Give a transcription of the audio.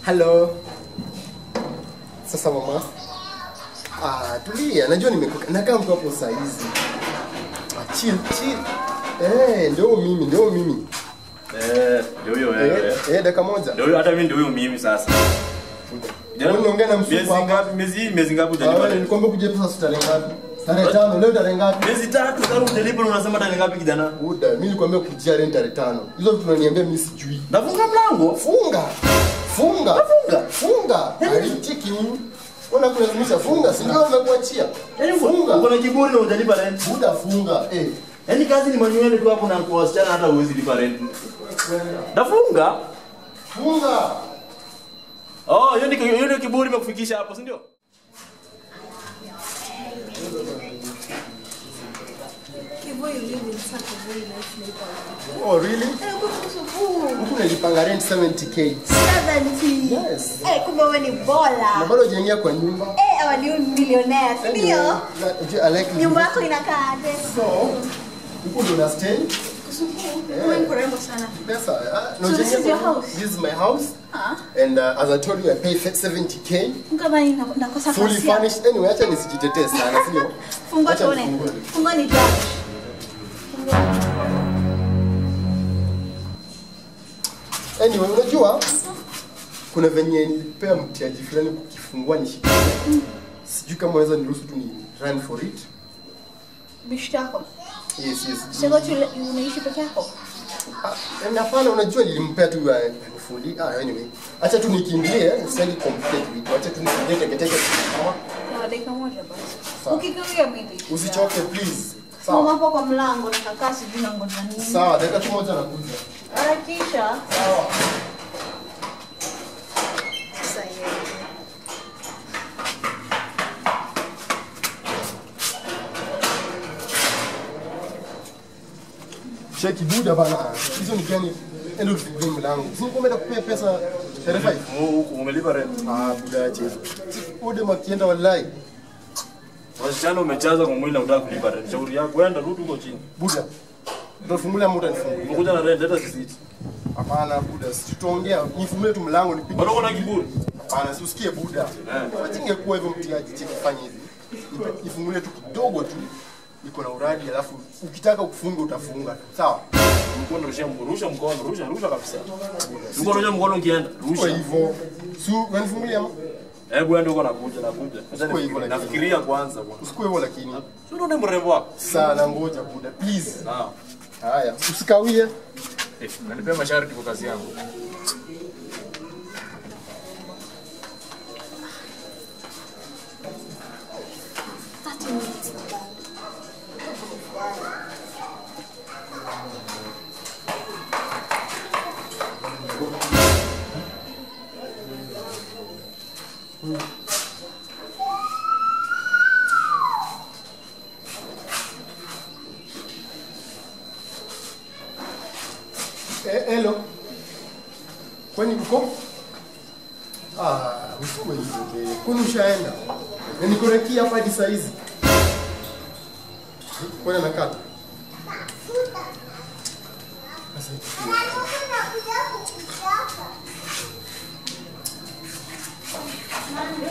Hello. Sasa mama. Ah, tulia. Najua nimekuka. Nakaa mtu hapo saa hizi. Ah, chill, chill. Eh, ndio mimi, ndio mimi. Eh, ndio huyo Eh, wewe. eh, dakika moja. Ndio huyo hata mimi ndio huyo mimi sasa. Wewe unaongea na msupa Miezi hapa. ngapi? Miezi miezi ngapi Ah, hujalipa wewe rent? nilikwambia kuja pesa tarehe ngapi? Tarehe tano, leo tarehe ngapi? Miezi tatu kama hujalipa unasema tarehe ngapi kijana? Buda, mimi nilikwambia kujia rent tarehe tano. Hizo vitu unaniambia mimi sijui. Nafunga mlango. Funga. Funga. Funga. Funga. Alicheki huyu. Mbona kulazimisha funga? Si ndio nimekuachia. Yaani Funga. uko na kiburi na hujalipa rent. Buda funga. Eh. Yaani kazi ni manuele tu hapo na kwa wasichana hata huwezi lipa rent. Nafunga. Funga. Oh, hiyo ndio hiyo ndio kiburi imekufikisha hapo, si ndio? Kiboy live in such a very nice neighborhood. Oh, really? Eh, uko kusubu. Huku nalipanga rent 70k. 70. Yes. Eh, kumbe wewe ni Na bola. bado hujaingia kwa nyumba. Eh, hawa ni millionaire, si Anyway, ndio? na- I like Nyumba yako inakaaje? So, huku ndo na stay. Kusubu. Wewe ni kurembo sana. Pesa. ah, na So this hujaingia is your kwa- house? This is my house. Ah, And uh, as I told you, I pay 70k. kama ina- nakosa Fully kasi. hapa. furnished. Anyway, acha nisijitetee sana, sio? Fungua Acha tuone. nifungue. Fungua ni judge. Anyway, unajua kuna venye nilipea mtiaji fulani kukifungua nishikilie. Sijui kama unaweza niruhusu tu ni run for it. Bishti yako. Yes, yes. Sasa tu unaishi peke yako? Ah, na hapana, unajua nilimpea tu ah, anifundi. Ah, anyway. Acha tu nikimbilie, sitaki complicate vitu. Acha tu nikimbilie teke teke. Sawa? Sawa, dakika moja basi. Sawa. Ukikawia mimi. Usichoke please. Mama Sawa. hapo kwa mlango na kakaa sijui nangoja nini. Sawa, dakika tu moja nakuja. Harakisha. Sawa. Sasa yeye. Cheki buda bana. Hizo ni gani? Endo tufungue mlango. Si nikwambia kupea pesa tarehe 5. Huku umelipa rent. Ah, buda acha hizo. Buda makienda wallahi. Wasichana umechaza kwa mwili na unataka kulipa rent. Shauri yako kwenda rudi huko chini. Buda. Utafungulia muda nifungue. Umekuja na rent hata sisiti. Hapana buda, si tutaongea. Nifungulie tu mlango nipige. Bado uko na kiburi. Hapana, si usikie buda. Eh. Singekuwa hivyo mtiaji cheki fanya hivi. Nipe- Nifungulie tu kidogo tu. Iko na uradi alafu ukitaka kufunga utafunga. Sawa? Mkono rusha rusha mkono, rusha rusha kabisa. Mkono rusha mkono ukienda. Kwa Rusha. hivyo, si unanifungulia ama? Hebu ende uko nakuja nakuja. Sasa Sikuwa hivyo nifikirie- lakini. nafikiria kwanza bwana. Usikue hivyo lakini. Si unaona mrembo wako? Sana ngoja buda, please. Sawa. Haya, usikawie. Eh, nanipea masharti kwa kazi yangu. Thirty minutes na bado. Eh, hello. Kwani uko? Ah, usikue hivyo be. Kwani ushaenda? Na niko na key hapa hadi saa hizi. Kwani anakata? Sasa itakuwa.